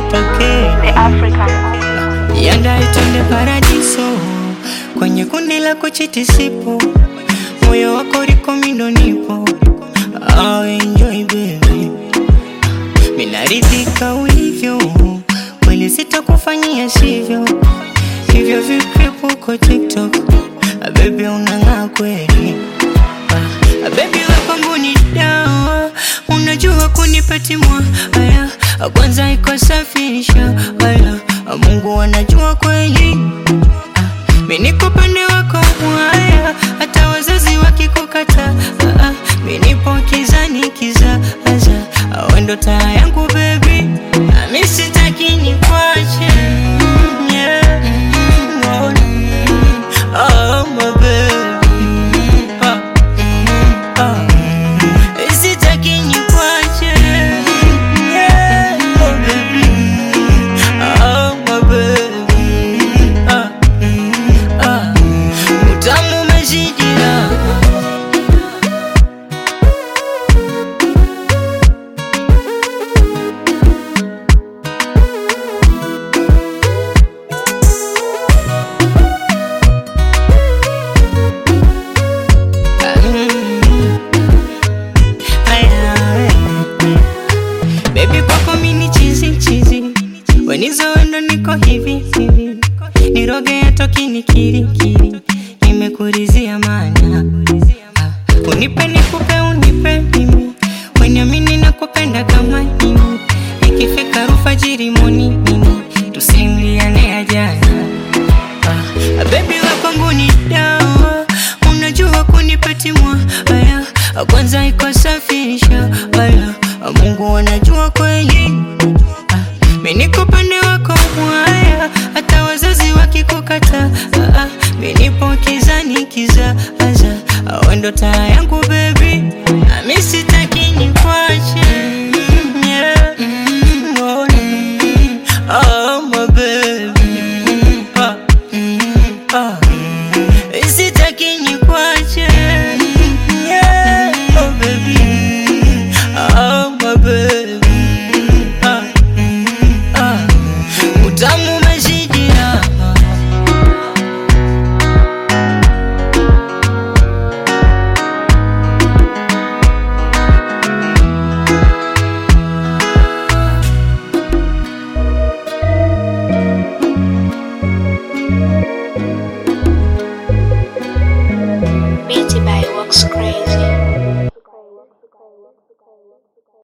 nitokee The African Yanda itende paradiso kwenye kundi la kuchiti sipo, moyo wako liko mindo nipo. Oh, enjoy baby, minaridhika ulivyo, kweli sitakufanyia sivyo hivyo vikripu uko TikTok. Ah, baby unang'aa kweli Ah, baby we kwangu ni dawa, unajua kunipatimwa haya kwanza iko safisha haya Mungu anajua kweli Ah, mi niko pande wako mwaya, hata wazazi wakikukata ah, ah, mi nipo kizani kizaza wendo taa yangu baby Ah, mi sitaki nikwache Mm, yeah. Mm, oh, mm, oh, my baby Ah, mm, ah. Sitaki nikwache Yeah, oh, baby Oh, my baby Ah, ah. Utamu umezidila Baby kwako mini chizi chizi, wenizo wendo niko hivi hivi, niroge atoki nikirikiri, nimekurizia mana Ah, unipe nikupe unipe mimi, weniamini na kupenda kama mimi, ikifika rufajiri moni mimi, tusimliane ya jana Ah, baby we kwangu ni dawa, unajua kunipatimwa haya kwanza iko safisha haya Mungu anajua kweli Ah, mi niko pande wako mwaya, hata wazazi wakikukata ah, ah, mi nipo kizani kizaza wendo taa yangu baby Ah, mi sitaki nikwache Mm, yeah. Mm, oh, mm, oh, my baby Ah, mm, ah. Sitaki nikwache yeah, oh baby Oh my baby ah, ah. Utamu umezidila Beauty by Works Crazy.